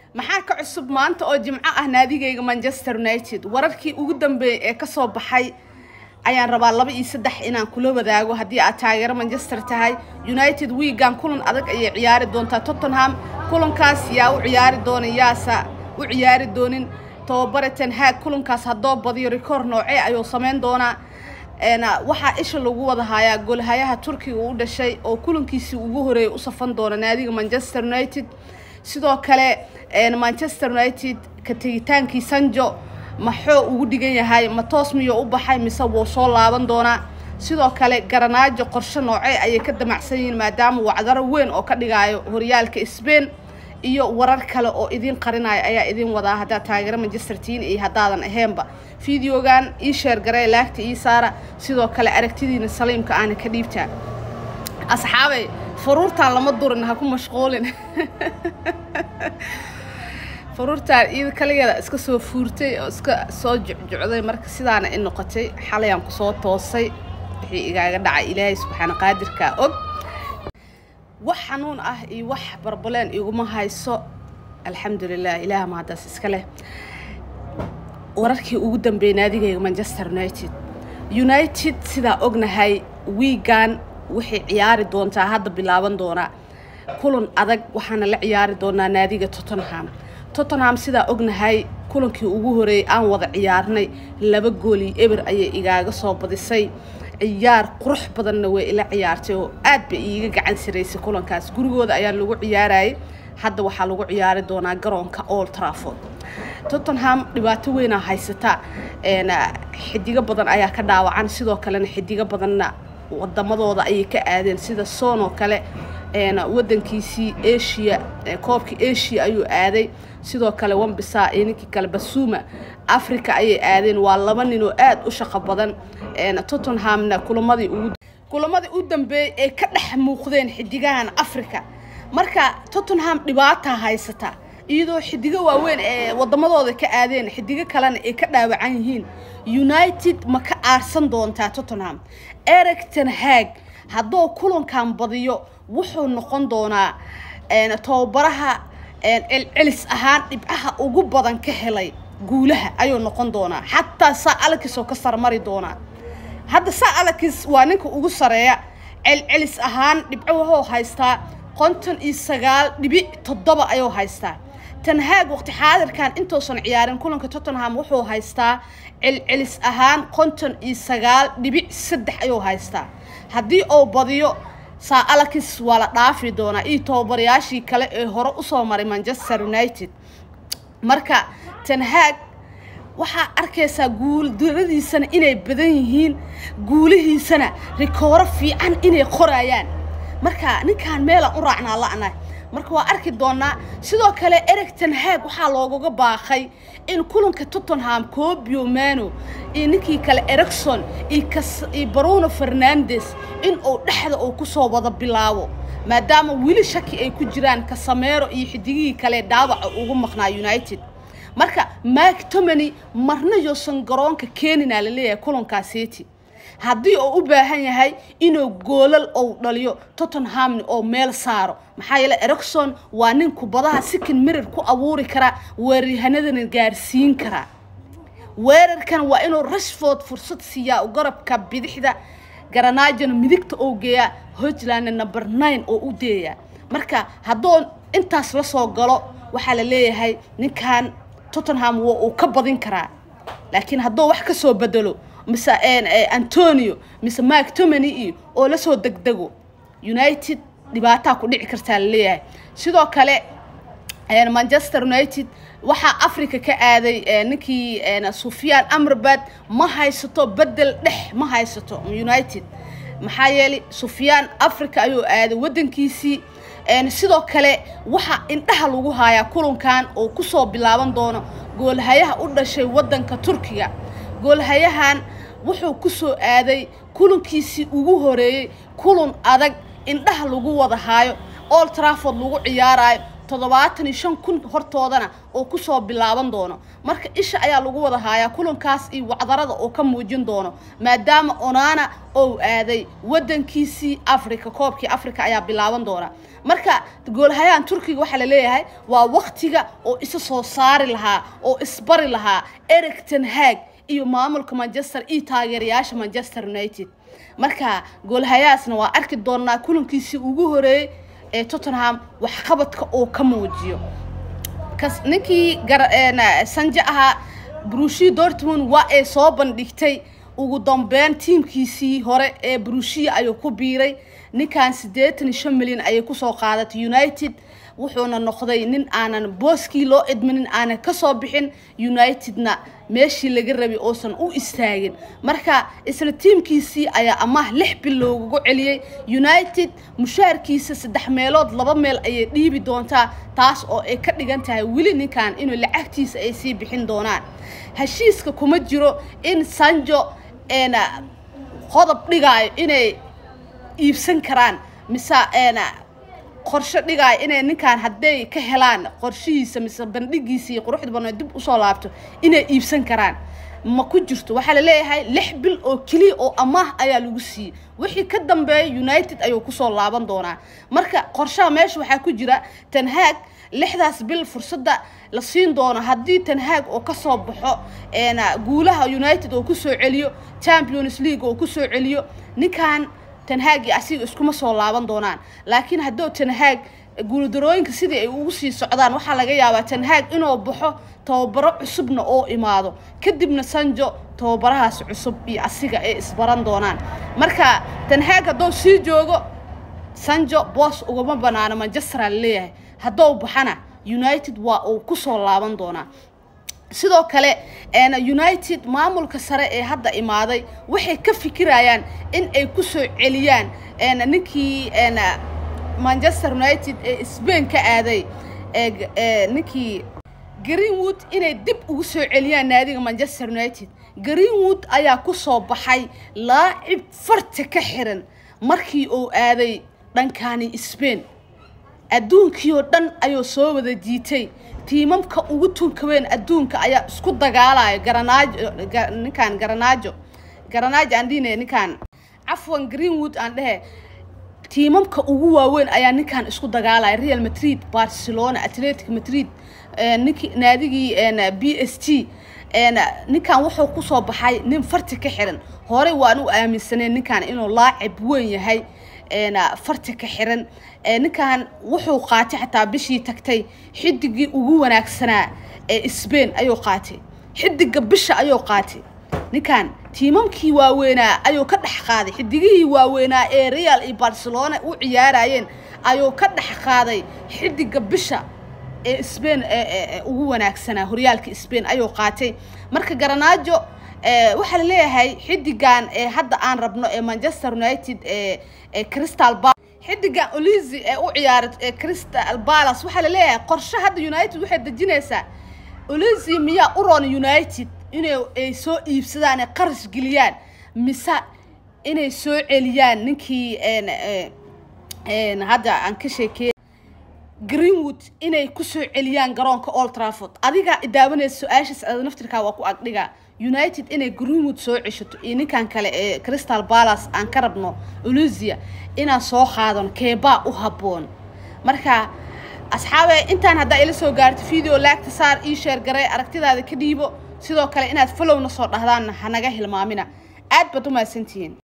maxaa ka cusub maanta oo jimco ah naadigayga manchester united wararkii ugu dambeeyay ee kasoo baxay ayaan rabaa laba iyo saddex inaan kula wadaago haddii aad taageero manchester tahay united wiigan kulan adag ayay ciyaari doontaa tottenham kulankaas yaa u ciyaari doona yaasa u ciyaari doonin tababare ten haag kulankaas haddoo badiyo rikoor noocee ayuu samayn doonaa waxaa isha lagu wada hayaa golhayaha turkiga u dhashay oo kulankiisii ugu horeeyay u safan doona naadiga manchester united sidoo kale manchester united ka tegitaankii sanjo maxoo ugu dhigan yahay ma toos miyuu u baxay mise wuu soo laaban doonaa sidoo kale garanaajo qorshe noocee ayay ka damacsan yihiin maadaama wacdaro weyn oo ka dhigaayo horyaalka sbain iyo warar kale oo idin qarinaya ayaa idin wadaa haddaad taageero manchester tiin iyo haddaadan ahaynba fideogan ii sheergaree laagta ii saara sidoo kale aragtidiina saliimka aana ka dhiibtaa asxaabay faruurtaan lama durin ha ku mashquulin faruurtaan iyada kaligeeda iska soo fuurtay oo iska soo jucjucday marka sidaana i noqotay xalayaan kusoo toosay wixii igaaga dhacay ilaahay subxaana qaadirkaa og wax xanuun ah iyo wax barbaleen iguma hayso alxamdulilah ilaah mahadaas iska leh wararkii ugu dambeeyay naadigayga manchester united united sidaa ognahay wiigan waxay ciyaari doontaa hadda bilaaban doonaa kulan adag waxaana la ciyaari doonaa naadiga tottenham tottenham sidaa ognahay kulankii ugu horeeyay aan wada ciyaarnay laba goolii eber ayay igaaga soo badisay ciyaar qurux badanna way ila ciyaartay oo aad bay iiga gacan saraysay kulankaas gurigooda ayaa lagu ciyaarayay hadda waxaa lagu ciyaari doonaa garoonka old trafford tottenham dhibaato weynaa haysata xidigo badan ayaa ka dhaawacan sidoo kalena xidigo badanna wadamadooda ayay ka aadeen sida soon oo kale wadankiisii asia koobkii asia ayuu aaday sidoo kale wambisa iyo ninkii kale basuma africa ayay aadeen waa laba nin oo aada u shaqo badan tottenhamna kulamadii ugu kulamadii u dambeeyay ay ka dhex muuqdeen xidigahan africa marka tottenham dhibaataa haysata iyadoo xidigo waaweyn ee wadamadooda ka aadeen xidigo kalena ay ka dhaawacan yihiin united ma ka aarsan doontaa tottenham eric ten haag hadduu kulankan badiyo wuxuu noqon doonaa tababaraha celcelis ahaan dhibcaha ugu badan ka helay guulaha ayuu noqon doonaa xataa saa alakis oo ka sarmari doonaa hadda saa alakis waa ninka ugu sareeya celcelis ahaan dhibco wuxuu haystaa konton iyo sagaal dhibic toddoba ayuu haystaa tanhaag waqti xaadirkan intuusan ciyaarin kulanka tottenham wuxuu haystaa celcelis ahaan konton iyo sagaal dhibic saddex ayuu haystaa haddii uu badiyo saa alakis waa la dhaafi doonaa iyo tababarayaashii kale ee hore usoo maray manchester united marka tanhaag waxaa arkaysaa guuldaradiisana inay badan yihiin guulihiisana rikooro fiican inay qorayaan marka ninkaan meelaan u raacnaa la'nahay marka waa arki doonaa sidoo kale eric ten haag waxaa loogaga baaqay in kulanka tottenham cobio mano iyo ninkii kale ericson iyo bruno fernandes in uu dhexda uu kusoo wada bilaabo maadaama weli shaki ay ku jiraan kasameero iyo xidigihii kale dhaawaca ugu maqnaa united marka mark tomany marna yoosan garoonka keeninaa laleeyahay kulankaaseti haddii uu u baahan yahay inuu goolal ou dhaliyo tottenhamni oo meel saaro maxaa yeele ericson waa nin kubadaha sikin mirir ku abuuri karaa weeraryahanadana gaarsiin karaa weerarkan waa inuu rashford fursad siiyaa garabka bidixda garanaajana midigta oo geeyaa hoylandna number nine oo u deeyaa marka hadduu intaas la soo galo waxaa la leeyahay ninkan tottenham waa uu ka badin karaa laakiin hadduu wax ka soo bedelo mise antonio mise mark tomany iyo oo lasoo degdego united dhibaataa ku dhici kartaa laleeyahay sidoo kale manchester united waxaa africa ka aaday ninkii sufyaan amrbad ma haysato bedel dhex ma haysato united maxaa yeelay sufyaan africa ayuu aaday wadankiisii sidoo kale waxaa indhaha lagu hayaa kulankan oo kusoo bilaaban doono goolhayaha u dhashay wadanka turkiga goolhayahan wuxuu ku soo aaday kulankiisii ugu horeeyey kulan adag indhaha lagu wada haayo old trafford lagu ciyaarayo toddobaatan iyo shan kun hortoodana oo kusoo bilaaban doono marka isha ayaa lagu wada haayaa kulankaas iyo wacdarada oo ka muujin doono maadaama onana ou aaday wadankiisii africa koobkii africa ayaa bilaaban doona marka goolhayahan turkiga waxaa laleeyahay waa waktiga oo isa soo saari lahaa oo isbari lahaa eric ten hag iyo maamulka manchester iyo taageerayaasha manchester united marka goolhayaasna waa arki doonaa kulankiisii ugu horeeyey ee tottenham waxqabadka oo ka muujiyo kas ninkii sanje ahaa brushi dortmund waa ay soo bandhigtay ugu dambeyn tiimkiisii hore ee brushia ayuu ku biiray ninkan siddeetan iyo shan milyan ayay kusoo qaadatay united wuxuuna noqday nin aanan booskii loo idminin aanan kasoo bixin unitedna meeshii laga rabay oosan u istaagin marka isla tiimkiisii ayaa amaah lix bil loogagu celiyey united mushaarkiisa saddex meelood laba meel ayay dhiibi doontaa taas oo ay ka dhigan tahay weli ninkan inuu lacagtiisa ay sii bixin doonaan heshiiska kuma jiro in sanjo qodob dhigaayo inay iibsan karaan mise qorshe dhigaayo inay ninkan hadday ka helaan qorshihiisa mise bandhigiisa iyo quruxda badnoo dib usoo laabto inay iibsan karaan ma ku jirto waxaa laleeyahay lix bil oo keliya oo amaah ayaa lagu siiyey wixii ka dambeeya united ayuu kusoo laaban doonaa marka qorshaha meesha waxaa ku jira tanhaag lixdaas bil fursadda la siin doono haddii tanhaag oo kasoo baxo guulaha united oo kusoo celiyo champions league oo kusoo celiyo ninkan tanhaag iyo asiga iskuma soo laaban doonaan laakiin hadduu tanhaag guuldarooyinka sidii ay ugu sii socdaan waxaa laga yaabaa tanhaag inuu baxo tababaro cusubna oo imaado kadibna sanjo tababarahaas cusub iyo asiga ay isbaran doonaan marka tanhaag hadduu sii joogo sanjo boos ugama banaano manchester laleeyahay hadduu baxana united waa uu kusoo laaban doonaa sidoo kale united maamulka sare ee hadda imaaday waxay ka fikirayaan in ay kusoo celiyaan ninkii manchester united ee sbain ka aaday ninkii greenwood inay dib ugu soo celiyaan naadiga manchester united greenwood ayaa kusoo baxay laacib farta ka xiran markii uu aaday dhankani sbain adduunkii oo dhan ayuu soo wada jiitay tiimamka ugu tunka weyn adduunka ayaa isku dagaalaya garanaajo ninkan garanaajo garanaajo aan dhihine ninkan cafwan greenwood aan dhehe tiimamka ugu waaweyn ayaa ninkan isku dagaalaya real madrid barcelona atletic madrid ninki naadigii b s t ninkan wuxuu kusoo baxay nin farti ka xiran horey waan u aaminsaneen ninkan inuu laacib weyn yahay farti ka xiran ninkan wuxuu qaatay xataa bishii tagtay xidigii ugu wanaagsanaa ee sbain ayuu qaatay xidiga bisha ayuu qaatay ninkan tiimamkii waaweynaa ayuu ka dhex qaaday xidigihii waaweynaa ee real iyo barcelona u ciyaarayeen ayuu ka dhex qaaday xidiga bisha ee sbain ugu wanaagsanaa horyaalka sbain ayuu qaatay marka garanaajo waxaa laleeyahay xidigan ee hadda aan rabno ee manchester united ee crystal bal xidigan olizi ee u ciyaaray ee crystal balas waxaa laleeyahay qorshe hadda united waxay dejinaysaa olizi miyaa u roon united inay ay soo iibsadaan ee qarash geliyaan mise inay soo celiyaan ninkii hadda aan ka sheekeeyay greenwood inay kusoo celiyaan garoonka old trafford adigaa idaawanaysa su-aashaas ada naftirkaa waa ku agdhigaa united inay greenwood soo ceshato iyo ninkan kale ee crystal balas aan ka rabno oluzia inaan soo qaadano keebaa u habboon marka asxaabe intaan haddaa ila soo gaarto video laagta saar ii sheer garay aragtidaada ka dhiibo sidoo kale inaad followna soo dhahdaanna hanaga hilmaamina aad baad u mahadsantihiin